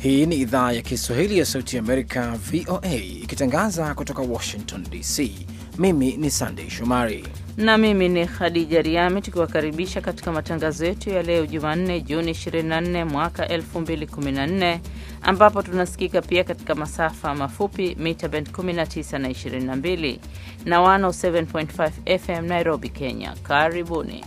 Hii ni idhaa ya Kiswahili ya Sauti ya Amerika, VOA, ikitangaza kutoka Washington DC. Mimi ni Sandei Shomari na mimi ni Khadija Riami, tukiwakaribisha katika matangazo yetu ya leo Jumanne, Juni 24 mwaka 2014, ambapo tunasikika pia katika masafa mafupi mita bend 19 na 22 na 107.5 FM Nairobi, Kenya. Karibuni.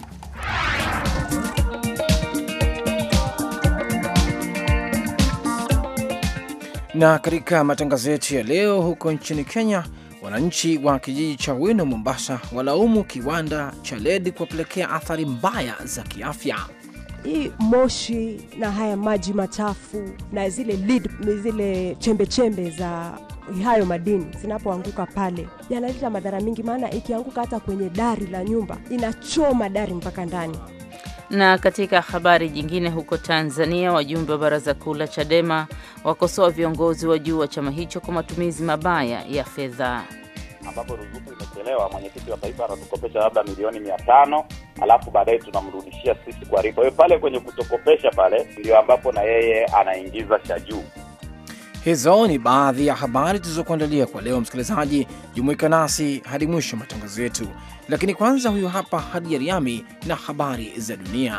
na katika matangazo yetu ya leo, huko nchini Kenya, wananchi wa kijiji cha Wino, Mombasa, walaumu kiwanda cha LED kuwapelekea athari mbaya za kiafya. Hii moshi na haya maji machafu na zile lead, zile chembe chembe za hayo madini zinapoanguka pale yanaleta madhara mingi, maana ikianguka hata kwenye dari la nyumba inachoma dari mpaka ndani. Na katika habari jingine, huko Tanzania, wajumbe wa baraza kuu la Chadema wakosoa viongozi wa juu wa chama hicho kwa matumizi mabaya ya fedha. ambapo ruzuku imechelewa, mwenyekiti wa taifa anatukopesha labda milioni mia tano alafu baadaye tunamrudishia sisi kwa riba. Kwa hiyo pale kwenye kutokopesha pale ndio ambapo na yeye anaingiza cha juu. Hizo ni baadhi ya habari tulizokuandalia kwa leo. Msikilizaji, jumuika nasi hadi mwisho wa matangazo yetu, lakini kwanza, huyu hapa Hadi Riami na habari za dunia.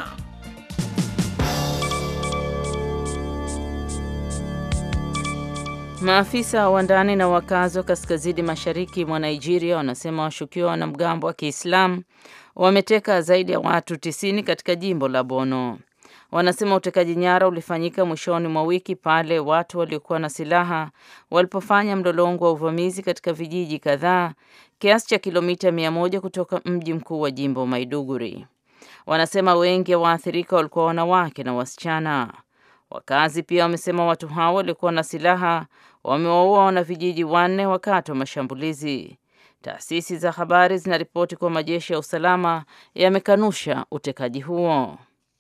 Maafisa wa ndani na wakazi wa kaskazini mashariki mwa Nigeria wanasema washukiwa wanamgambo wa Kiislamu wameteka zaidi ya watu 90 katika jimbo la Bono. Wanasema utekaji nyara ulifanyika mwishoni mwa wiki pale watu waliokuwa na silaha walipofanya mlolongo wa uvamizi katika vijiji kadhaa kiasi cha kilomita mia moja kutoka mji mkuu wa jimbo Maiduguri. Wanasema wengi wa waathirika walikuwa wanawake na wasichana. Wakazi pia wamesema watu hao waliokuwa na silaha wamewaua wanavijiji wanne wakati wa mashambulizi. Taasisi za habari zinaripoti kuwa majeshi ya usalama yamekanusha utekaji huo.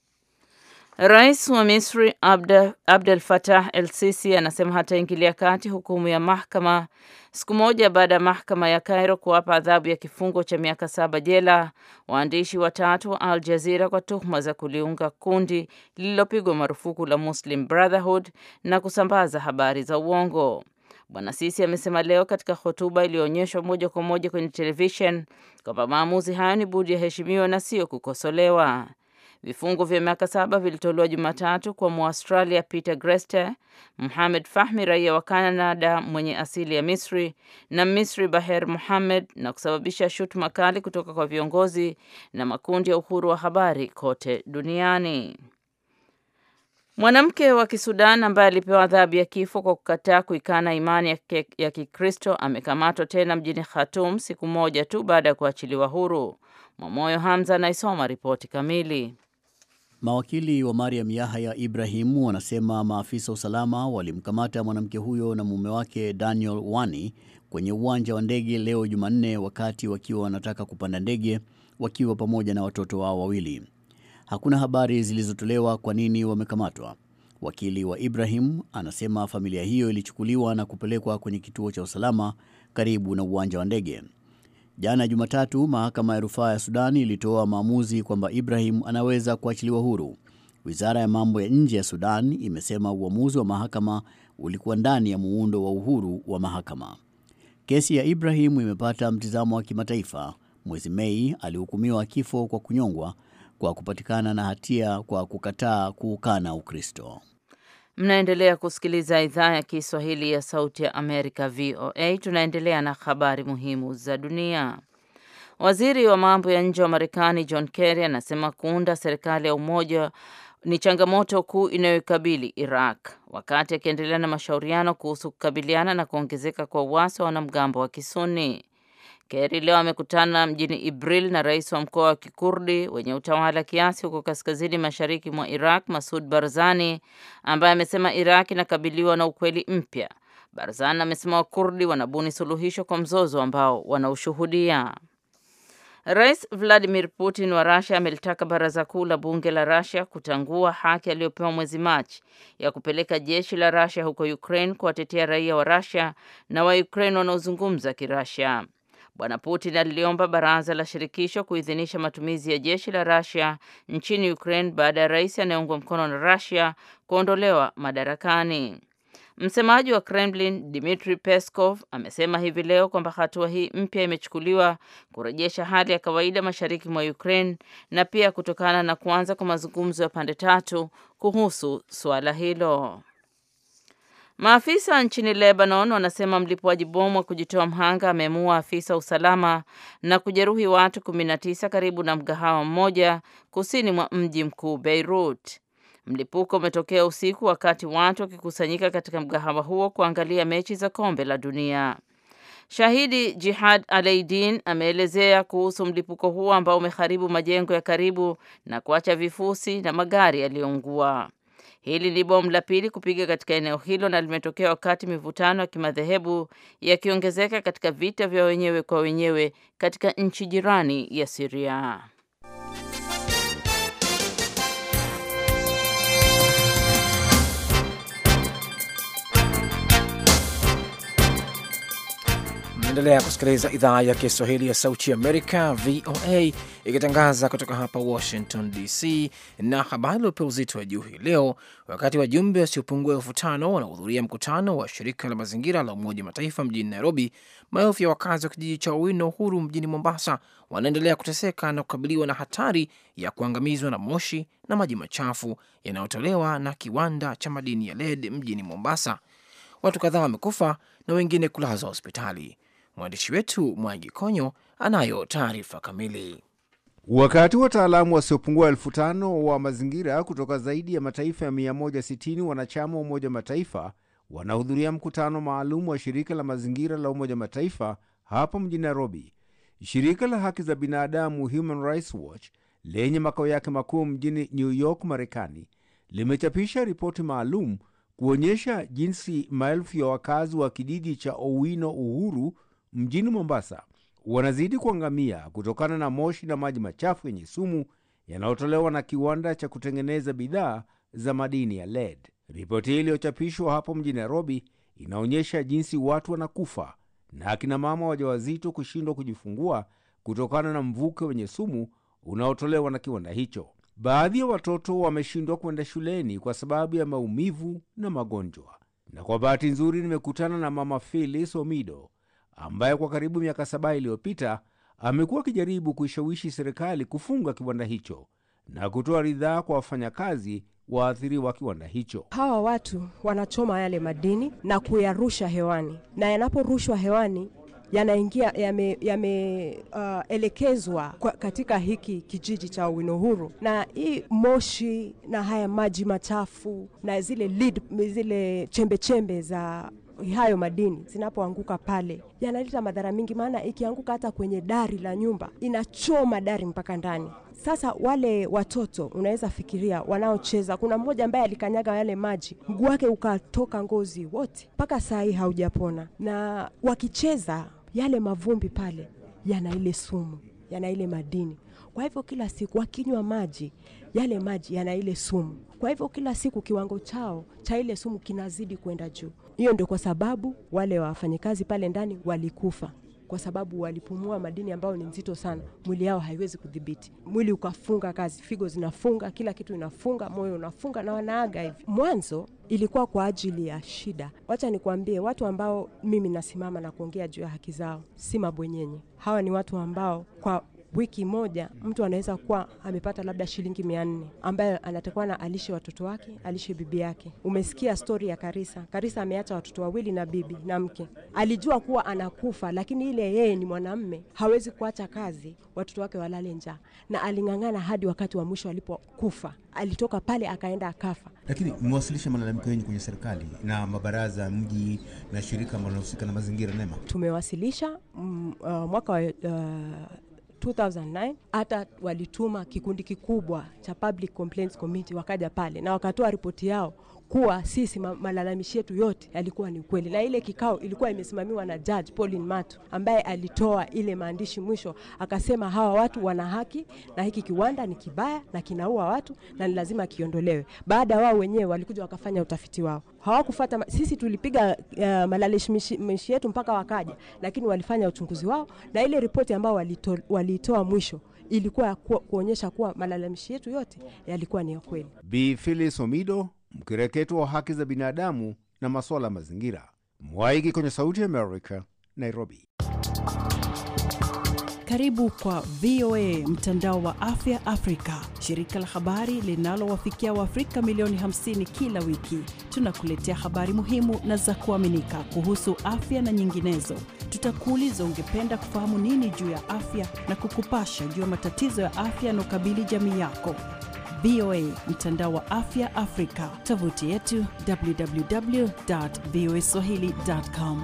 Rais wa Misri Abdel, Abdel Fattah El Sisi anasema hataingilia kati hukumu ya mahakama siku moja baada ya mahakama ya Cairo kuwapa adhabu ya kifungo cha miaka saba jela waandishi watatu wa Al Jazeera kwa tuhuma za kuliunga kundi lililopigwa marufuku la Muslim Brotherhood na kusambaza habari za uongo. Bwana Sisi amesema leo katika hotuba iliyoonyeshwa moja kwa moja kwenye televishen kwamba maamuzi hayo ni budi yaheshimiwa na sio kukosolewa. Vifungo vya miaka saba vilitolewa Jumatatu kwa Muaustralia Peter Greste, Muhamed Fahmi raia wa Canada mwenye asili ya Misri na Misri Baher Muhamed na kusababisha shutuma kali kutoka kwa viongozi na makundi ya uhuru wa habari kote duniani. Mwanamke wa Kisudan ambaye alipewa adhabu ya kifo kwa kukataa kuikana imani ya, ya Kikristo amekamatwa tena mjini Khartoum siku moja tu baada ya kuachiliwa huru. Mwamoyo Hamza anaisoma ripoti kamili. Mawakili wa Mariam Yahya Ibrahim wanasema maafisa wa usalama walimkamata mwanamke huyo na mume wake Daniel Wani kwenye uwanja wa ndege leo Jumanne, wakati wakiwa wanataka kupanda ndege wakiwa pamoja na watoto wao wawili. Hakuna habari zilizotolewa kwa nini wamekamatwa. Wakili wa Ibrahim anasema familia hiyo ilichukuliwa na kupelekwa kwenye kituo cha usalama karibu na uwanja wa ndege. Jana Jumatatu, mahakama ya rufaa ya Sudani ilitoa maamuzi kwamba Ibrahim anaweza kuachiliwa huru. Wizara ya mambo ya nje ya Sudan imesema uamuzi wa mahakama ulikuwa ndani ya muundo wa uhuru wa mahakama. Kesi ya Ibrahim imepata mtizamo wa kimataifa. Mwezi Mei alihukumiwa kifo kwa kunyongwa kwa kupatikana na hatia kwa kukataa kuukana Ukristo. Mnaendelea kusikiliza idhaa ya Kiswahili ya Sauti ya Amerika, VOA. Tunaendelea na habari muhimu za dunia. Waziri wa mambo ya nje wa Marekani John Kerry anasema kuunda serikali ya umoja ni changamoto kuu inayoikabili Iraq, wakati akiendelea na mashauriano kuhusu kukabiliana na kuongezeka kwa uasi wa wanamgambo wa Kisuni. Kerry leo amekutana mjini Ibril na rais wa mkoa wa Kikurdi wenye utawala kiasi huko kaskazini mashariki mwa Iraq, Masud Barzani, ambaye amesema Iraq inakabiliwa na ukweli mpya. Barzani amesema Wakurdi wanabuni suluhisho kwa mzozo ambao wanaushuhudia. Rais Vladimir Putin wa Russia amelitaka baraza kuu la bunge la Russia kutangua haki aliyopewa mwezi Machi ya kupeleka jeshi la Russia huko Ukraine kuwatetea raia wa Russia na wa Ukraine wanaozungumza Kirussia. Bwana Putin aliliomba baraza la shirikisho kuidhinisha matumizi ya jeshi la Russia nchini Ukraine baada ya rais anayeungwa mkono na Russia kuondolewa madarakani. Msemaji wa Kremlin Dmitry Peskov amesema hivi leo kwamba hatua hii mpya imechukuliwa kurejesha hali ya kawaida mashariki mwa Ukraine na pia kutokana na kuanza kwa mazungumzo ya pande tatu kuhusu suala hilo. Maafisa nchini Lebanon wanasema mlipuaji bomu wa kujitoa mhanga amemuua afisa usalama na kujeruhi watu 19 karibu na mgahawa mmoja kusini mwa mji mkuu Beirut. Mlipuko umetokea usiku wakati watu wakikusanyika katika mgahawa huo kuangalia mechi za kombe la dunia. Shahidi Jihad Aleidin ameelezea kuhusu mlipuko huo ambao umeharibu majengo ya karibu na kuacha vifusi na magari yaliyoungua. Hili ni bomu la pili kupiga katika eneo hilo na limetokea wakati mivutano ya kimadhehebu yakiongezeka katika vita vya wenyewe kwa wenyewe katika nchi jirani ya Syria. Mnaendelea kusikiliza idhaa ya Kiswahili ya Sauti Amerika, VOA, ikitangaza kutoka hapa Washington DC. Na habari iliopewa uzito wa juu hii leo, wakati wajumbe wasiopungua elfu tano wanahudhuria mkutano wa shirika la mazingira la Umoja Mataifa mjini Nairobi, maelfu ya wakazi wa kijiji cha Owino Huru mjini Mombasa wanaendelea kuteseka na kukabiliwa na hatari ya kuangamizwa na moshi na maji machafu yanayotolewa na kiwanda cha madini ya lead mjini Mombasa. Watu kadhaa wamekufa na wengine kulazwa hospitali. Mwandishi wetu Mwangi Konyo anayo taarifa kamili. Wakati wataalamu wasiopungua elfu tano wa mazingira kutoka zaidi ya mataifa ya 160 wanachama wa Umoja Mataifa wanahudhuria mkutano maalum wa shirika la mazingira la Umoja Mataifa hapa mjini Nairobi. Shirika la haki za binadamu Human Rights Watch lenye makao yake makuu mjini New York, Marekani, limechapisha ripoti maalum kuonyesha jinsi maelfu ya wakazi wa kijiji cha Owino Uhuru mjini Mombasa wanazidi kuangamia kutokana na moshi na maji machafu yenye sumu yanayotolewa na kiwanda cha kutengeneza bidhaa za madini ya lead. Ripoti hii iliyochapishwa hapo mjini Nairobi inaonyesha jinsi watu wanakufa na akina mama wajawazito kushindwa kujifungua kutokana na mvuke wenye sumu unaotolewa na kiwanda hicho. Baadhi ya watoto wameshindwa kwenda shuleni kwa sababu ya maumivu na magonjwa. Na kwa bahati nzuri nimekutana na mama Phyllis Omido ambaye kwa karibu miaka saba iliyopita amekuwa akijaribu kuishawishi serikali kufunga kiwanda hicho na kutoa ridhaa kwa wafanyakazi waathiriwa kiwanda hicho. Hawa watu wanachoma yale madini na kuyarusha hewani, na yanaporushwa hewani yanaingia yameelekezwa yame, uh, katika hiki kijiji cha Owino Huru, na hii moshi na haya maji machafu na zile lead, zile chembe chembe za hayo madini zinapoanguka pale yanaleta madhara mingi, maana ikianguka hata kwenye dari la nyumba inachoma dari mpaka ndani. Sasa wale watoto unaweza fikiria, wanaocheza, kuna mmoja ambaye alikanyaga yale maji, mguu wake ukatoka ngozi wote, mpaka saa hii haujapona. Na wakicheza yale mavumbi pale yana ile sumu, yana ile madini. Kwa hivyo kila siku wakinywa maji, yale maji yana ile sumu. Kwa hivyo kila siku kiwango chao cha ile sumu kinazidi kwenda juu. Hiyo ndio kwa sababu wale wafanyakazi pale ndani walikufa kwa sababu walipumua madini ambayo ni nzito sana, mwili yao haiwezi kudhibiti. Mwili ukafunga kazi, figo zinafunga, kila kitu inafunga, moyo unafunga na wanaaga hivi. Mwanzo ilikuwa kwa ajili ya shida. Wacha nikwambie, watu ambao mimi nasimama na kuongea juu ya haki zao si mabwenyenye. Hawa ni watu ambao kwa wiki moja mtu anaweza kuwa amepata labda shilingi mia nne ambayo anatakiwa na alishe watoto wake, alishe bibi yake. Umesikia stori ya Karisa. Karisa ameacha watoto wawili na bibi na mke. Alijua kuwa anakufa, lakini ile yeye ni mwanamme, hawezi kuacha kazi watoto wake walale njaa, na aling'ang'ana hadi wakati wa mwisho alipokufa. Alitoka pale akaenda akafa. Lakini mmewasilisha malalamiko yenyu kwenye serikali na mabaraza ya mji na shirika ambalo linahusika na mazingira NEMA? Tumewasilisha mm, uh, mwaka wa uh, 2009 hata walituma kikundi kikubwa cha Public Complaints Committee wakaja pale na wakatoa ripoti yao kuwa sisi ma, malalamishi yetu yote yalikuwa ni ukweli, na ile kikao ilikuwa imesimamiwa na Judge Pauline Matu ambaye alitoa ile maandishi mwisho, akasema hawa watu wana haki na hiki kiwanda ni kibaya na kinaua watu na ni lazima kiondolewe. Baada wao wenyewe walikuja wakafanya utafiti wao, hawakufata. Sisi tulipiga uh, malalamishi yetu mpaka wakaja, lakini walifanya uchunguzi wao na ile ripoti ambao walitoa walito mwisho ilikuwa ku, kuonyesha kuwa malalamishi yetu yote yalikuwa ni ya kweli. Bi Phyllis Omido, mkereketo wa haki za binadamu na masuala ya mazingira, Mwaigi kwenye Sauti ya America, Nairobi. Karibu kwa VOA mtandao wa afya Afrika, shirika la habari linalowafikia Waafrika milioni 50 kila wiki. Tunakuletea habari muhimu na za kuaminika kuhusu afya na nyinginezo. Tutakuuliza ungependa kufahamu nini juu ya afya na kukupasha juu ya matatizo ya afya yanaokabili jamii yako. VOA mtandao wa afya Afrika, tovuti yetu www.voaswahili.com.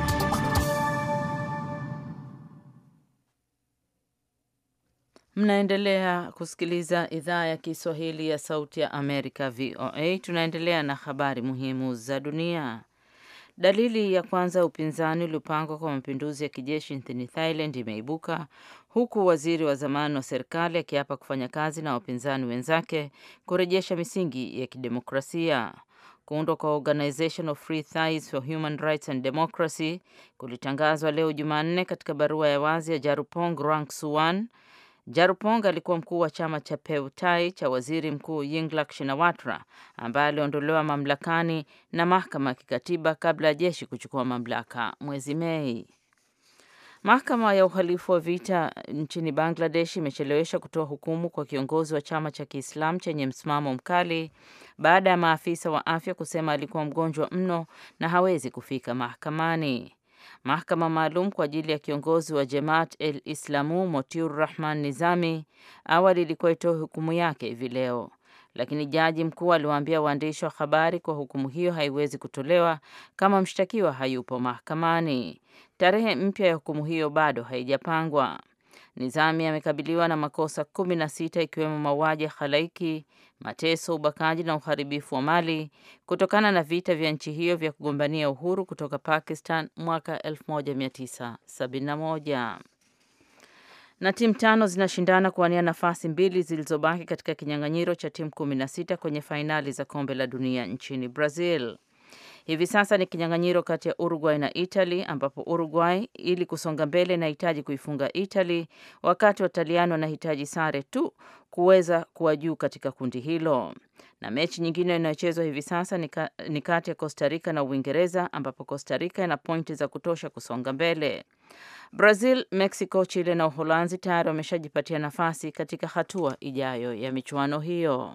Mnaendelea kusikiliza idhaa ya Kiswahili ya Sauti ya Amerika, VOA. Tunaendelea na habari muhimu za dunia. Dalili ya kwanza ya upinzani uliopangwa kwa mapinduzi ya kijeshi nchini Thailand imeibuka huku waziri wa zamani wa serikali akiapa kufanya kazi na wapinzani wenzake kurejesha misingi ya kidemokrasia. Kuundwa kwa Organization of Free Thais for Human Rights and Democracy kulitangazwa leo Jumanne katika barua ya wazi ya Jarupong Rangsuwan. Jarupong alikuwa mkuu wa chama cha Peutai cha waziri mkuu Yingluck Shinawatra ambaye aliondolewa mamlakani na mahakama ya kikatiba kabla ya jeshi kuchukua mamlaka mwezi Mei. Mahakama ya uhalifu wa vita nchini Bangladesh imechelewesha kutoa hukumu kwa kiongozi wa chama cha Kiislamu chenye msimamo mkali baada ya maafisa wa afya kusema alikuwa mgonjwa mno na hawezi kufika mahakamani. Mahakama maalum kwa ajili ya kiongozi wa Jemaat el Islamu Motiur Rahman Nizami awali ilikuwa itoe hukumu yake hivi leo, lakini jaji mkuu aliwaambia waandishi wa habari kuwa hukumu hiyo haiwezi kutolewa kama mshtakiwa hayupo mahakamani. Tarehe mpya ya hukumu hiyo bado haijapangwa. Nizami amekabiliwa na makosa kumi na sita ikiwemo mauaji ya halaiki, mateso, ubakaji na uharibifu wa mali kutokana na vita vya nchi hiyo vya kugombania uhuru kutoka Pakistan mwaka 1971. Na timu tano zinashindana kuwania nafasi mbili zilizobaki katika kinyang'anyiro cha timu 16 kwenye fainali za kombe la dunia nchini Brazil. Hivi sasa ni kinyang'anyiro kati ya Uruguay na Italy ambapo Uruguay ili kusonga mbele inahitaji kuifunga Italy wakati Wataliano wanahitaji sare tu kuweza kuwa juu katika kundi hilo. Na mechi nyingine inayochezwa hivi sasa ni kati ya Costa Rica na Uingereza ambapo Costa Rica ina pointi za kutosha kusonga mbele. Brazil, Mexico, Chile na Uholanzi tayari wameshajipatia nafasi katika hatua ijayo ya michuano hiyo.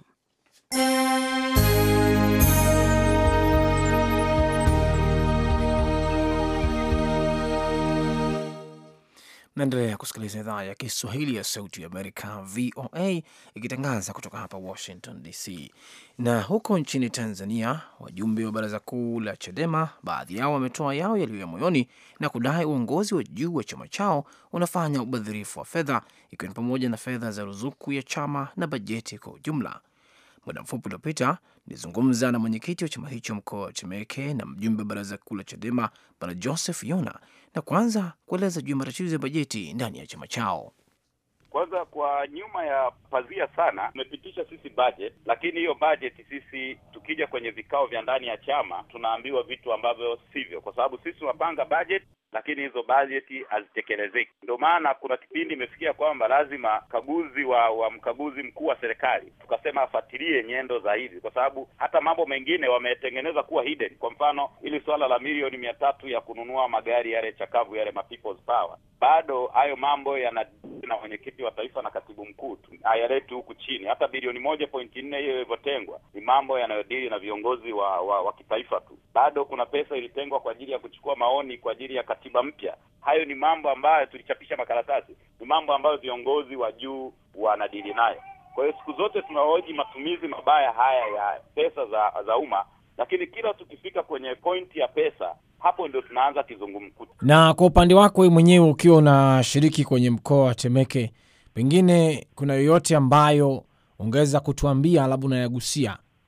Naendelea kusikiliza idhaa ya Kiswahili ya Sauti ya Amerika, VOA, ikitangaza kutoka hapa Washington DC. Na huko nchini Tanzania, wajumbe wa Baraza Kuu la CHADEMA, baadhi yao wametoa yao yaliyo ya moyoni na kudai uongozi wa juu wa chama chao unafanya ubadhirifu wa fedha, ikiwa ni pamoja na fedha za ruzuku ya chama na bajeti kwa ujumla. Muda mfupi uliopita nilizungumza na mwenyekiti wa chama hicho mkoa wa Temeke na mjumbe wa baraza kuu la CHADEMA bwana Joseph Yona, na kwanza kueleza juu ya matatizo ya bajeti ndani ya chama chao. Kwanza, kwa nyuma ya pazia sana tumepitisha sisi budget, lakini hiyo budget sisi tukija kwenye vikao vya ndani ya chama tunaambiwa vitu ambavyo sivyo, kwa sababu sisi tunapanga budget lakini hizo bajeti hazitekelezeki. Ndio maana kuna kipindi imefikia kwamba lazima kaguzi wa wa mkaguzi mkuu wa serikali tukasema afuatilie nyendo za hivi, kwa sababu hata mambo mengine wametengeneza kuwa hidden. Kwa mfano, ili swala la milioni mia tatu ya kununua magari yale chakavu yale ma people's power, bado hayo mambo yana na mwenyekiti wa taifa na katibu mkuu tu hayaleti huku chini. Hata bilioni moja pointi nne hiyo ilivyotengwa ni mambo yanayodili na viongozi wa, wa wa kitaifa tu. Bado kuna pesa ilitengwa kwa ajili ya kuchukua maoni kwa ajili ya katiba mpya. Hayo ni mambo ambayo tulichapisha makaratasi, ni mambo ambayo viongozi wa juu wanadili nayo. Kwa hiyo siku zote tunahoji matumizi mabaya haya ya pesa za za umma, lakini kila tukifika kwenye pointi ya pesa hapo ndio tunaanza kizungumkuti. Na kwa upande wako wewe mwenyewe ukiwa unashiriki kwenye mkoa wa Temeke, pengine kuna yoyote ambayo ungeweza kutuambia, labda unayagusia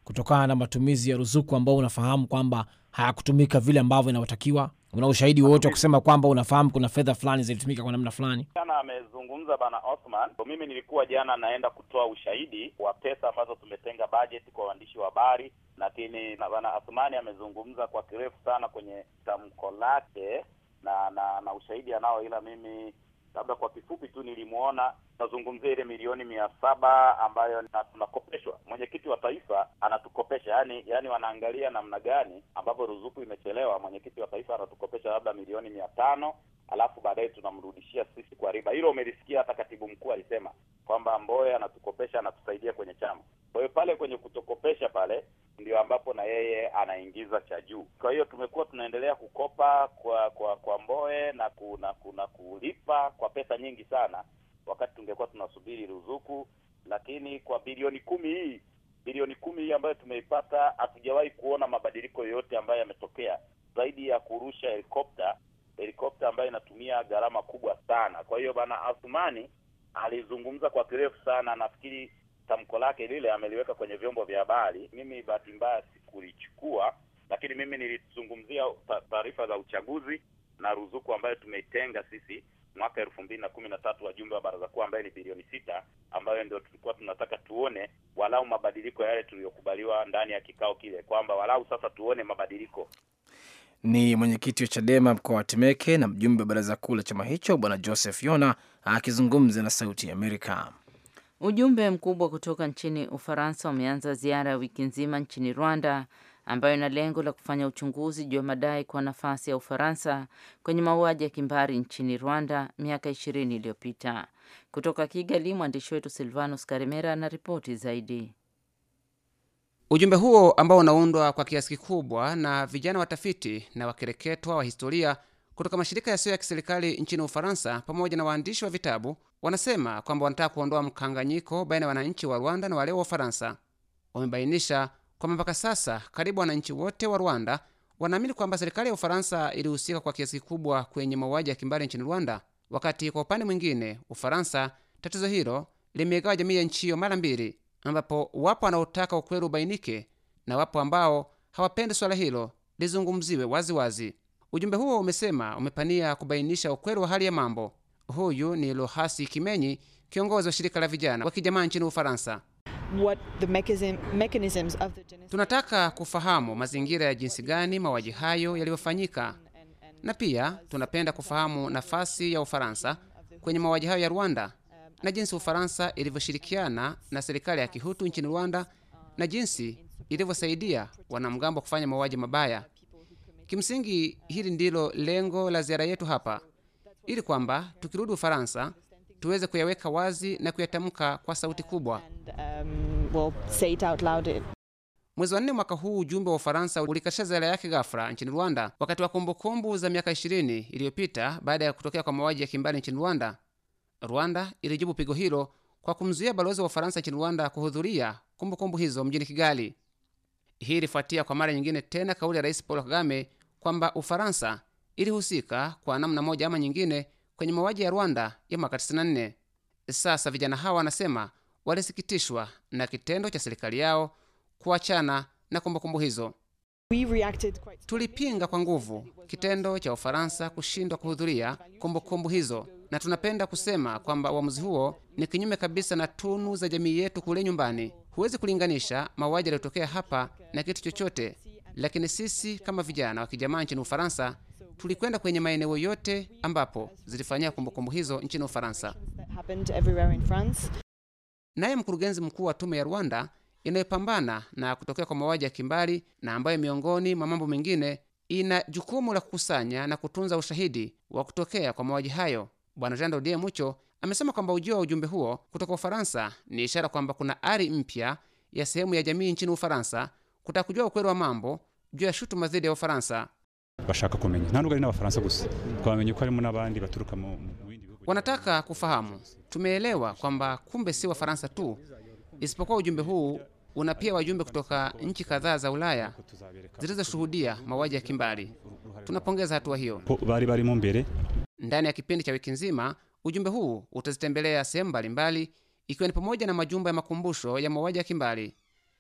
kutokana na matumizi ya ruzuku ambao unafahamu kwamba hayakutumika vile ambavyo inavyotakiwa? Una ushahidi wowote wa kusema kwamba unafahamu kuna fedha fulani zilitumika kwa namna fulani? Jana amezungumza bana Othman. Mimi nilikuwa jana naenda kutoa ushahidi wa pesa ambazo tumetenga bajeti kwa waandishi wa habari, lakini na bana Othmani amezungumza kwa kirefu sana kwenye tamko lake na na na ushahidi anao, ila mimi labda kwa kifupi tu nilimwona nazungumzia ile milioni mia saba ambayo na tunakopeshwa. Mwenyekiti wa taifa anatukopesha, yani yani wanaangalia namna gani ambapo ruzuku imechelewa. Mwenyekiti wa taifa anatukopesha labda milioni mia tano alafu baadaye tunamrudishia sisi kwa riba. Hilo umelisikia, hata katibu mkuu alisema kwamba Mbowe anatukopesha, anatusaidia kwenye chama. Kwa hiyo pale kwenye kutokopesha pale ndio ambapo na yeye anaingiza cha juu. Kwa hiyo tumekuwa tunaendelea kukopa kwa kwa kwa Mbowe na kuna kuna kulipa kwa pesa nyingi sana, wakati tungekuwa tunasubiri ruzuku. Lakini kwa bilioni kumi hii bilioni kumi hii ambayo tumeipata, hatujawahi kuona mabadiliko yoyote ambayo yametokea zaidi ya kurusha helikopta helikopta ambayo inatumia gharama kubwa sana. Kwa hiyo bana Athumani alizungumza kwa kirefu sana, nafikiri tamko lake lile ameliweka kwenye vyombo vya habari. Mimi bahati mbaya sikulichukua, lakini mimi nilizungumzia taarifa za uchaguzi na ruzuku ambayo tumeitenga sisi mwaka elfu mbili na kumi na tatu wajumbe wa baraza kuu ambayo ni bilioni sita ambayo ndio tulikuwa tunataka tuone walau mabadiliko yale tuliyokubaliwa ndani ya kikao kile, kwamba walau sasa tuone mabadiliko. Ni mwenyekiti wa Chadema mkoa wa Temeke na mjumbe wa baraza kuu la chama hicho Bwana Joseph Yona akizungumza na Sauti ya Amerika. Ujumbe mkubwa kutoka nchini Ufaransa umeanza ziara ya wiki nzima nchini Rwanda ambayo ina lengo la kufanya uchunguzi juu ya madai kwa nafasi ya Ufaransa kwenye mauaji ya kimbari nchini Rwanda miaka ishirini iliyopita. Kutoka Kigali, mwandishi wetu Silvanus Karemera ana ripoti zaidi. Ujumbe huo ambao unaundwa kwa kiasi kikubwa na vijana watafiti na wakereketwa wa historia kutoka mashirika yasiyo ya kiserikali nchini Ufaransa pamoja na waandishi wa vitabu wanasema kwamba wanataka kuondoa mkanganyiko baina ya wananchi wa Rwanda na wale wa Ufaransa. Wamebainisha kwamba mpaka sasa karibu wananchi wote wa Rwanda wanaamini kwamba serikali ya Ufaransa ilihusika kwa kiasi kikubwa kwenye mauaji ya kimbari nchini Rwanda, wakati kwa upande mwingine Ufaransa tatizo hilo limeigawa jamii ya nchi hiyo mara mbili, ambapo wapo wanaotaka ukweli ubainike na wapo ambao hawapendi swala hilo lizungumziwe waziwazi. Ujumbe huo umesema umepania kubainisha ukweli wa hali ya mambo. Huyu ni Lohasi Kimenyi, kiongozi wa shirika la vijana wa kijamaa nchini Ufaransa. What the mechanism, mechanisms of the genocide... Tunataka kufahamu mazingira ya jinsi gani mauaji hayo yaliyofanyika, na pia tunapenda kufahamu nafasi ya Ufaransa kwenye mauaji hayo ya Rwanda na jinsi Ufaransa ilivyoshirikiana na serikali ya Kihutu nchini Rwanda na jinsi ilivyosaidia wanamgambo kufanya mauaji mabaya. Kimsingi, hili ndilo lengo la ziara yetu hapa, ili kwamba tukirudi Ufaransa tuweze kuyaweka wazi na kuyatamka kwa sauti kubwa. And, um, we'll say it out loud. Mwezi wa nne mwaka huu ujumbe wa Ufaransa ulikatisha ziara yake ghafla nchini Rwanda wakati wa kumbukumbu za miaka 20 iliyopita baada ya kutokea kwa mauaji ya kimbari nchini Rwanda. Rwanda ilijibu pigo hilo kwa kumzuia balozi wa Ufaransa nchini Rwanda kuhudhuria kumbukumbu hizo mjini Kigali. Hii ilifuatia kwa mara nyingine tena kauli ya Rais Paul Kagame kwamba Ufaransa ilihusika kwa namna moja ama nyingine kwenye mauaji ya Rwanda ya mwaka 94. Sasa vijana hawa wanasema walisikitishwa na kitendo cha serikali yao kuachana na kumbukumbu hizo. We reacted quite Tulipinga kwa nguvu kitendo cha Ufaransa kushindwa kuhudhuria kumbukumbu hizo, na tunapenda kusema kwamba uamuzi huo ni kinyume kabisa na tunu za jamii yetu kule nyumbani. Huwezi kulinganisha mauaji yaliyotokea hapa na kitu chochote, lakini sisi kama vijana wa kijamaa nchini Ufaransa tulikwenda kwenye maeneo yote ambapo zilifanyia kumbukumbu hizo nchini Ufaransa. that happened everywhere in France. Naye mkurugenzi mkuu wa tume ya Rwanda inayopambana na kutokea kwa mauaji ya kimbari na ambayo miongoni mwa mambo mengine ina jukumu la kukusanya na kutunza ushahidi wa kutokea kwa mauaji hayo, Bwana Jean Dodier Mucho amesema kwamba ujio wa ujumbe huo kutoka Ufaransa ni ishara kwamba kuna ari mpya ya sehemu ya jamii nchini Ufaransa kutaka kujua ukweli wa mambo juu ya shutuma dhidi ya Ufaransa. bashaka kumenya nta nubwo ari n'abafaransa gusa twamenye ko harimo n'abandi baturuka mu mu bindi bihugu Wanataka kufahamu. Tumeelewa kwamba kumbe si Wafaransa tu, isipokuwa ujumbe huu una pia wajumbe kutoka nchi kadhaa za Ulaya zilizoshuhudia mauaji ya kimbari. Tunapongeza hatua hiyo. ko bari barimo mbere Ndani ya kipindi cha wiki nzima, ujumbe huu utazitembelea sehemu mbalimbali, ikiwa ni pamoja na majumba ya makumbusho ya mauaji ya kimbari.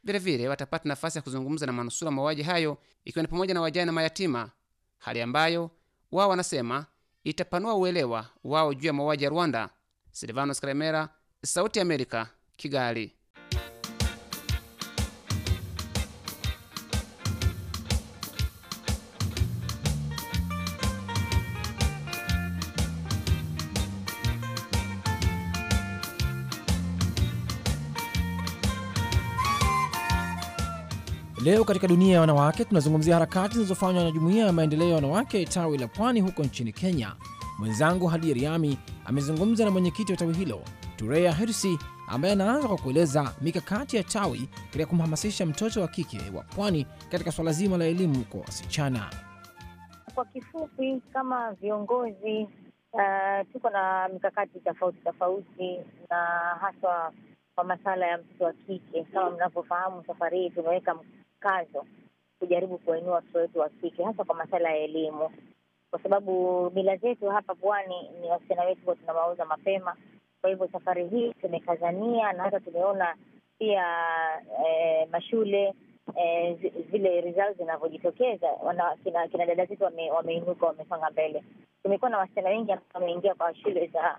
Vilevile watapata nafasi ya kuzungumza na manusura mauaji hayo, ikiwa ni pamoja na wajane na mayatima, hali ambayo wao wanasema itapanua uelewa wao juu ya mauaji ya Rwanda. Silvanos Karemera, Sauti ya Amerika, Kigali. Leo katika dunia ya wanawake tunazungumzia harakati zinazofanywa na jumuiya ya maendeleo ya wanawake tawi la Pwani huko nchini Kenya. Mwenzangu Hadi Riami amezungumza na mwenyekiti wa tawi hilo Turea Hirsi, ambaye anaanza kwa kueleza mikakati ya tawi katika kumhamasisha mtoto wa kike wa Pwani katika swala zima la elimu kwa wasichana. Kwa kifupi, kama viongozi uh, tuko na mikakati tofauti tofauti, na haswa kwa masala ya mtoto wa kike. Kama mnavyofahamu, safari hii tumeweka mkazo kujaribu kuwainua watoto wetu wa kike, hasa kwa masala ya elimu, kwa sababu mila zetu hapa pwani ni wasichana wetu huwa tunawauza mapema. Kwa hivyo safari hii tumekazania, na hata tumeona pia eh, mashule eh, zile results zinavyojitokeza, kina, kina dada zetu wame, wameinuka wamesonga mbele. Tumekuwa na wasichana wengi ambao wameingia kwa shule za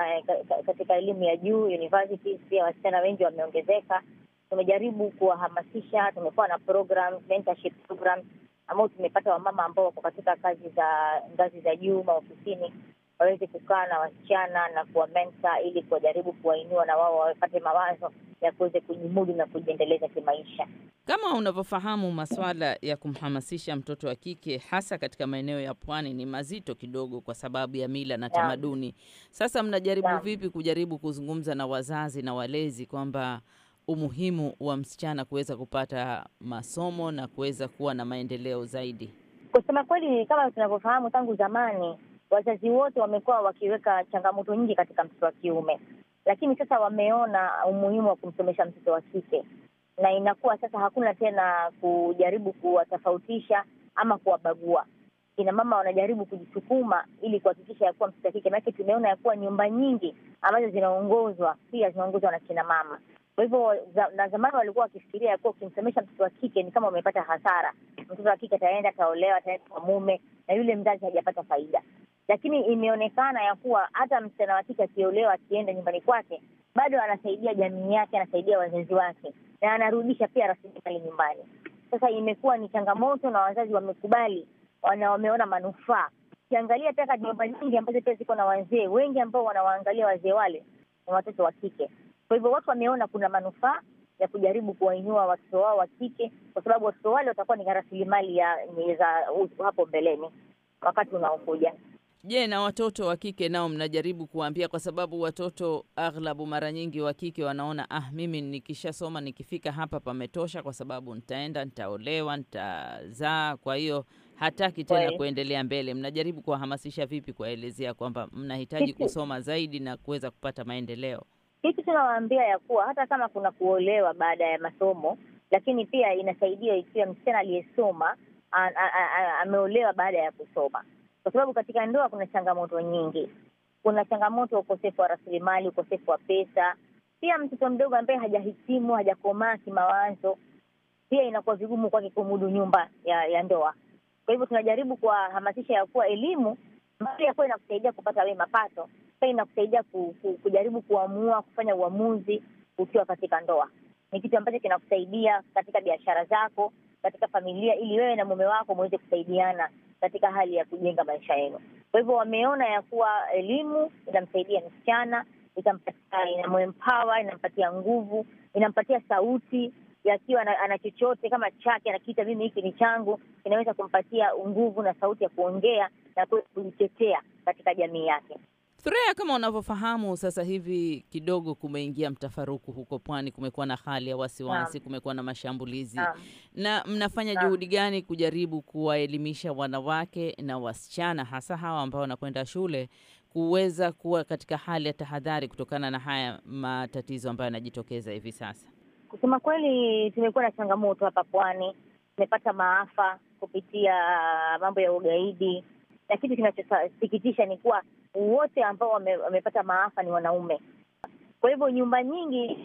uh, katika elimu ya juu universities, pia wasichana wengi wameongezeka. Tumejaribu kuwahamasisha, tumekuwa na program, mentorship program ambao tumepata wamama ambao wako katika kazi za ngazi za juu maofisini waweze kukaa na wasichana na kuwamenta ili kuwajaribu kuwainua na wao wapate mawazo ya kuweza kujimudu na kujiendeleza kimaisha. Kama unavyofahamu, masuala ya kumhamasisha mtoto wa kike hasa katika maeneo ya pwani ni mazito kidogo, kwa sababu ya mila na tamaduni. Sasa mnajaribu Yeah. vipi kujaribu kuzungumza na wazazi na walezi kwamba umuhimu wa msichana kuweza kupata masomo na kuweza kuwa na maendeleo zaidi? Kusema kweli, kama tunavyofahamu, tangu zamani wazazi wote wamekuwa wakiweka changamoto nyingi katika mtoto wa kiume, lakini sasa wameona umuhimu wa kumsomesha mtoto wa kike, na inakuwa sasa hakuna tena kujaribu kuwatofautisha ama kuwabagua. Kina mama wanajaribu kujisukuma ili kuhakikisha ya kuwa mtoto wa kike, maanake tumeona ya kuwa nyumba nyingi ambazo zinaongozwa pia zinaongozwa na kina mama. Kwa hivyo za, na zamani walikuwa wakifikiria ya kuwa ukimsomesha mtoto wa kike ni kama umepata hasara. Mtoto wa kike ataenda ataolewa, ataenda kwa mume na yule mzazi hajapata faida. Lakini imeonekana ya kuwa hata msichana wa kike akiolewa, akienda nyumbani kwake, bado anasaidia jamii yake, anasaidia wazazi wake na anarudisha pia rasilimali nyumbani. Sasa imekuwa ni changamoto na wazazi wamekubali, wana wameona manufaa. Ukiangalia pia nyumba nyingi ambazo pia ziko na wazee wengi ambao wanawaangalia wazee wale ni watoto wa kike. Kwa hivyo watu wameona kuna manufaa ya kujaribu kuwainua watoto wao wa kike, kwa sababu watoto wale watakuwa ni rasilimali ya ni za hapo mbeleni wakati unaokuja. Je, na watoto wa kike nao mnajaribu kuwaambia? Kwa sababu watoto aghlabu mara nyingi wa kike wanaona ah, mimi nikishasoma nikifika hapa pametosha, kwa sababu nitaenda nitaolewa, nitazaa, kwa hiyo hataki tena Kweli. kuendelea mbele. Mnajaribu kuwahamasisha vipi, kuwaelezea kwamba mnahitaji Kitu- kusoma zaidi na kuweza kupata maendeleo? Kitu tunawaambia ya kuwa hata kama kuna kuolewa baada ya masomo, lakini pia inasaidia ikiwa msichana aliyesoma a- a- a- a- ameolewa baada ya kusoma, kwa sababu katika ndoa kuna changamoto nyingi. Kuna changamoto ya ukosefu wa rasilimali, ukosefu wa pesa. Pia mtoto mdogo ambaye hajahitimu, hajakomaa kimawazo, pia inakuwa vigumu kwake kumudu nyumba ya, ya ndoa. Kwa hivyo tunajaribu kuwahamasisha ya kuwa elimu mbali ya kuwa inakusaidia kupata wewe mapato, pia inakusaidia ku, ku, kujaribu kuamua kufanya uamuzi ukiwa katika ndoa. Ni kitu ambacho kinakusaidia katika biashara zako, katika familia, ili wewe na mume wako muweze kusaidiana katika hali ya kujenga maisha yenu. Kwa hivyo wameona ya kuwa elimu inamsaidia msichana, itampatia, inamuempower, inampatia nguvu, inampatia sauti yakiwa ana, ana chochote kama chake anakiita mimi hiki ni changu, kinaweza kumpatia nguvu na sauti ya kuongea na kuweza kujitetea katika jamii yake. Thurea, kama unavyofahamu sasa hivi kidogo kumeingia mtafaruku huko pwani, kumekuwa na hali ya wasiwasi, Naam. kumekuwa na mashambulizi Naam. na mnafanya Naam. juhudi gani kujaribu kuwaelimisha wanawake na wasichana hasa hawa ambao wanakwenda shule kuweza kuwa katika hali ya tahadhari kutokana na haya matatizo ambayo yanajitokeza hivi sasa? Kusema kweli, tumekuwa na changamoto hapa pwani, tumepata maafa kupitia mambo ya ugaidi, na kitu kinachosikitisha ni kuwa wote ambao wame, wamepata maafa ni wanaume. Kwa hivyo nyumba nyingi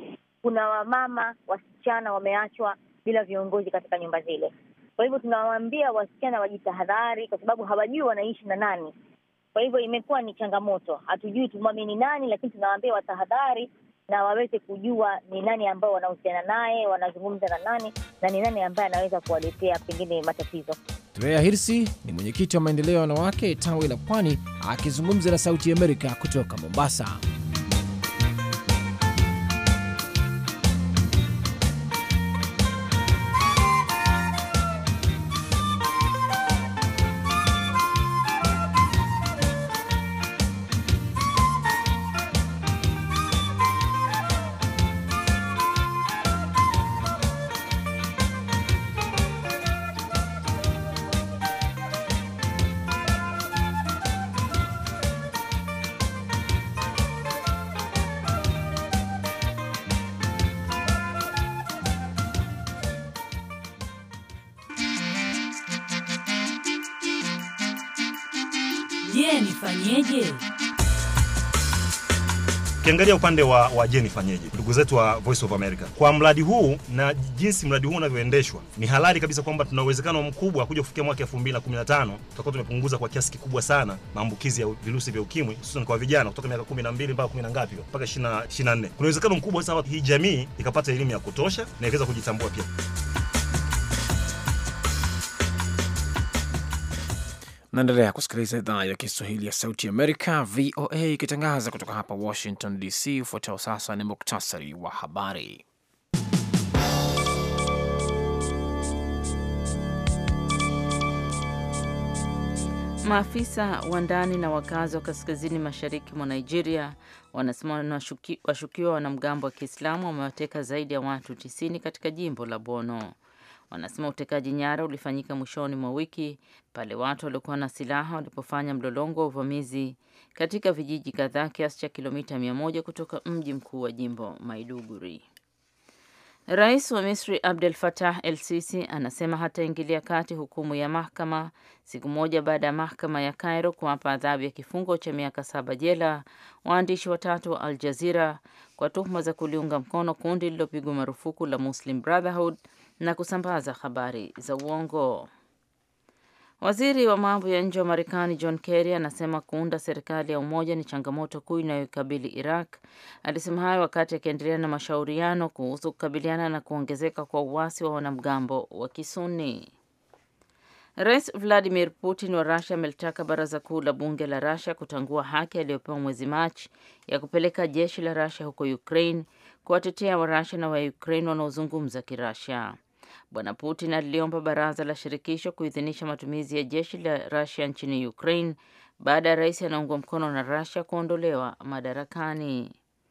kuna wamama wasichana wameachwa bila viongozi katika nyumba zile. Kwa hivyo tunawaambia wasichana wajitahadhari, kwa sababu hawajui wanaishi na nani. Kwa hivyo imekuwa ni changamoto, hatujui tumwamini nani, lakini tunawaambia watahadhari na waweze kujua ni nani ambao wanahusiana naye, wanazungumza na nani na ni nani ambaye anaweza kuwaletea pengine matatizo. Drea Hirsi ni mwenyekiti wa maendeleo ya wanawake tawi la Pwani, akizungumza na Sauti ya Amerika kutoka Mombasa. Je, nifanyeje? Ukiangalia upande wa, wa je nifanyeje, ndugu zetu wa Voice of America, kwa mradi huu na jinsi mradi huu unavyoendeshwa, ni halali kabisa kwamba tuna uwezekano mkubwa kuja kufikia mwaka 2015 tutakuwa tumepunguza kwa kiasi kikubwa sana maambukizi ya virusi vya ukimwi hususan kwa vijana kutoka miaka 12 mpaka 10 na ngapi mpaka 24. Kuna uwezekano mkubwa sasa hii jamii ikapata elimu ya kutosha na ikaweza kujitambua pia. Naendelea kusikiliza idhaa ya Kiswahili ya Sauti Amerika, VOA, ikitangaza kutoka hapa Washington DC. Ufuatao sasa ni muktasari wa habari. Maafisa wa ndani na wakazi wa kaskazini mashariki mwa Nigeria wanasema washukiwa wanamgambo wa Kiislamu wamewateka zaidi ya watu 90 katika jimbo la Bono. Wanasema utekaji nyara ulifanyika mwishoni mwa wiki pale watu waliokuwa na silaha walipofanya mlolongo wa uvamizi katika vijiji kadhaa kiasi cha kilomita mia moja kutoka mji mkuu wa jimbo Maiduguri. Rais wa Misri Abdel Fattah El Sisi anasema hataingilia kati hukumu ya mahakama siku moja baada ya mahakama ya Cairo kuwapa adhabu ya kifungo cha miaka saba jela waandishi watatu wa Al Jazeera kwa tuhuma za kuliunga mkono kundi lililopigwa marufuku la Muslim Brotherhood na kusambaza habari za uongo. Waziri wa mambo ya nje wa Marekani John Kerry anasema kuunda serikali ya umoja ni changamoto kuu inayoikabili Iraq. Alisema hayo wakati akiendelea na mashauriano kuhusu kukabiliana na kuongezeka kwa uasi wa wanamgambo wa Kisuni. Rais Vladimir Putin wa Russia amelitaka baraza kuu la bunge la Russia kutangua haki aliyopewa mwezi Machi ya kupeleka jeshi la Russia huko Ukraine kuwatetea Warusia na Waukraine wanaozungumza Kirussia. Bwana Putin aliliomba baraza la shirikisho kuidhinisha matumizi ya jeshi la Russia nchini Ukraine baada ya rais anaungwa mkono na Russia kuondolewa madarakani.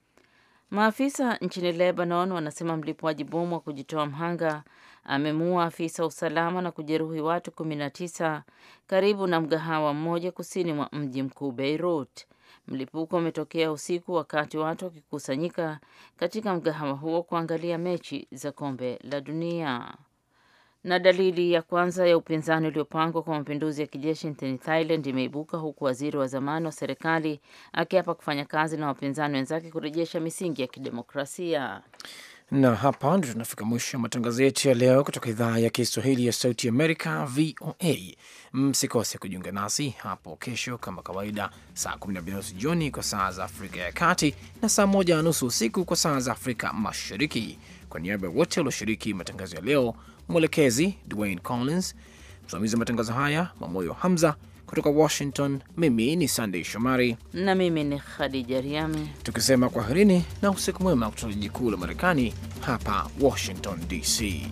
Maafisa nchini Lebanon wanasema mlipuaji bomu wa kujitoa mhanga amemuua afisa usalama na kujeruhi watu 19 karibu na mgahawa mmoja kusini mwa mji mkuu Beirut. Mlipuko umetokea usiku wakati watu wakikusanyika katika mgahawa huo kuangalia mechi za kombe la dunia. Na dalili ya kwanza ya upinzani uliopangwa kwa mapinduzi ya kijeshi nchini Thailand imeibuka huku waziri wa zamani wa serikali akiapa kufanya kazi na wapinzani wenzake kurejesha misingi ya kidemokrasia. Na hapa ndio tunafika mwisho wa matangazo yetu ya leo kutoka idhaa ya Kiswahili ya Sauti Amerika, VOA. Msikose kujiunga nasi hapo kesho kama kawaida, saa 12 nusu jioni kwa saa za Afrika ya Kati na saa moja na nusu usiku kwa saa za Afrika Mashariki. Kwa niaba ya wote walioshiriki matangazo ya leo, mwelekezi Dwayne Collins, msimamizi wa matangazo haya Mamoyo Hamza kutoka Washington, mimi ni Sandey Shomari na mimi ni Khadija Riami, tukisema kwaherini na usiku mwema kutoka jiji kuu la Marekani hapa Washington DC.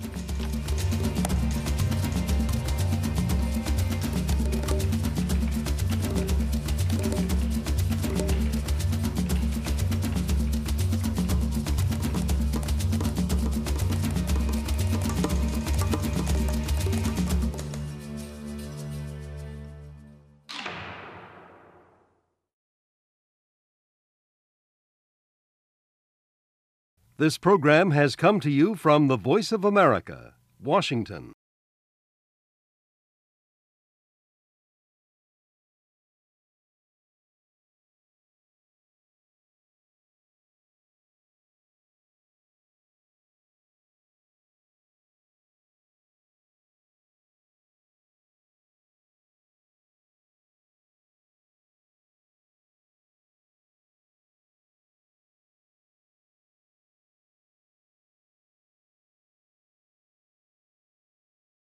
This program has come to you from the Voice of America, Washington.